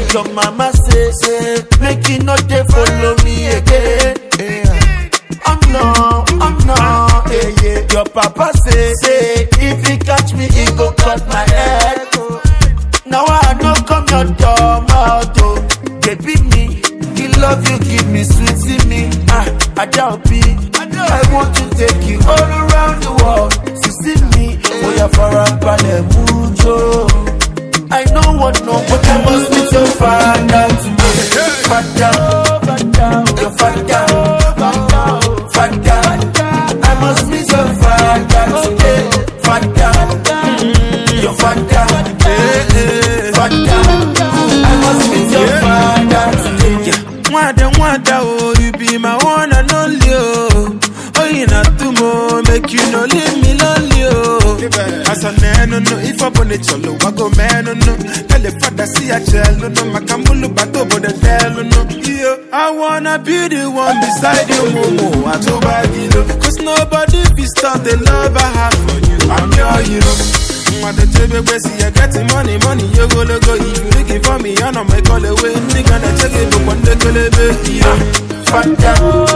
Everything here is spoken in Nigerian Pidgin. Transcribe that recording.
Your mama say, say, make you not dey follow me again. Oh no, oh no, yeah, yeah. Your papa say, say, if he catch me, he go cut my head. Now I no come your door, mouth, oh. Baby me, he love you, give me sweet, see me. Ah, I doubt be. I want to take you all around the world. To see me, oh yeah, for a ballet mucho. I know what no, but I must meet your father today. Father, your father, father. I must meet your father today. Father, your father, father. I must meet your father today. Mwada mwada oh, you be my one and only oh. Oh, you not too more, make you no leave me lonely oh. As a man, no, no, if I want it, cholo, I go man, no, no. Tell the father, see a child, no, no, makambulu, bato, but the tell, no, no. Yeah, I wanna be the one beside you, momo, I to bagilo. Cause nobody be stop the love I have for you. I'm your hero. Mother tebe where see I getting money, money, you go go. If you looking for me, I know my call away. Nigga, na check it, but one day, go, Father,